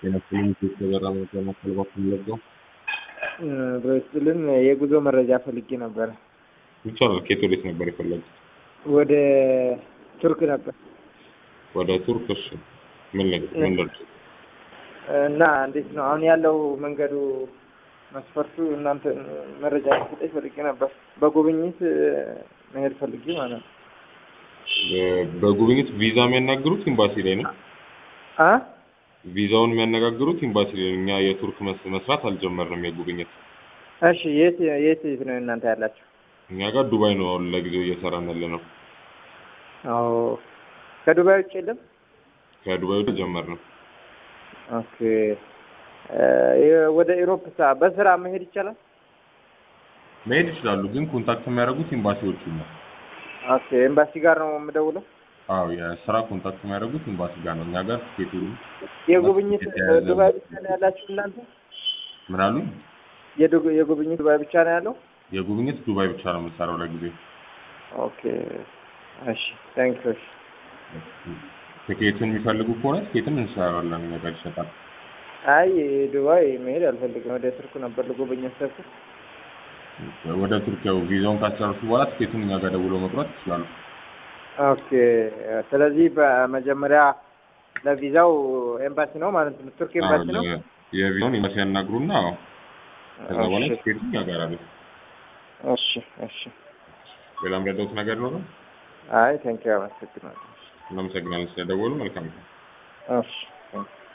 ጤናችንን የተበራ መከላከል ፈለገው በስልን የጉዞ መረጃ ፈልጌ ነበረ። ይቻላል። ከየት ወዴት ነበር የፈለጉት? ወደ ቱርክ ነበር ወደ ቱርክ። እሺ ምን ነገር ምን ደርሶ እና እንዴት ነው አሁን ያለው መንገዱ መስፈርቱ? እናንተ መረጃ ሰጠኝ ፈልጌ ነበር። በጉብኝት መሄድ ፈልጌ ማለት ነው። በጉብኝት ቪዛ የሚያናግሩት ኤምባሲ ላይ ነው። አ ቪዛውን የሚያነጋግሩት ኤምባሲ ላይ ነው። እኛ የቱርክ መስ- መስራት አልጀመርንም የጉብኝት። እሺ የት የት የት ነው እናንተ ያላችሁ? እኛ ጋር ዱባይ ነው አሁን ለጊዜው እየሰራን ያለ ነው። አዎ ከዱባይ ውጭ የለም። ከዱባይ ወደ ጀመርነው። ኦኬ እ ወደ ኢሮፕ ሳ በስራ መሄድ ይቻላል? መሄድ ይችላሉ፣ ግን ኮንታክት የሚያደርጉት ኤምባሲዎቹ ነው። ኦኬ ኤምባሲ ጋር ነው የምደውለው። አዎ የስራ ኮንታክት የሚያደርጉት ኤምባሲ ጋር ነው። እኛ ጋር ትኬቱ የጉብኝት የተያያዘ ዱባይ ብቻ ነው ያላችሁ እናንተ? ምን አሉ? የዱ- የጉብኝት ዱባይ ብቻ ነው ያለው? የጉብኝት ዱባይ ብቻ ነው የምንሰራው ለጊዜው። ኦኬ እሺ ታንክ ዩ። ትኬትን የሚፈልጉ ከሆነ ትኬትን እንሰራለን፣ እኛ ጋር ይሸጣል። አይ ዱባይ መሄድ አልፈልግም። ወደ ቱርክ ነበር ልጎበኝ ያሰብኩት። ወደ ቱርክ ያው ቪዛውን ካስጨረሱ በኋላ ትኬቱን እኛ ጋር ደውለው መቁረጥ ይችላሉ። ኦኬ ስለዚህ በመጀመሪያ ለቪዛው ኤምባሲ ነው ማለት ነው። ቱርክ ኤምባሲ ነው። አዎ፣ የቪዛውን ኤምባሲ ያናግሩና አዎ፣ ከዛ በኋላ እሺ ትኬቱን እኛ ጋር አለ። እሺ እሺ። ሌላ ምረዳውት ነገር ነው? አይ ታንክ ዩ አመሰግናለሁ። እናመሰግናለን ስለደወሉ። መልካም ነው። እሺ ታንክ ዩ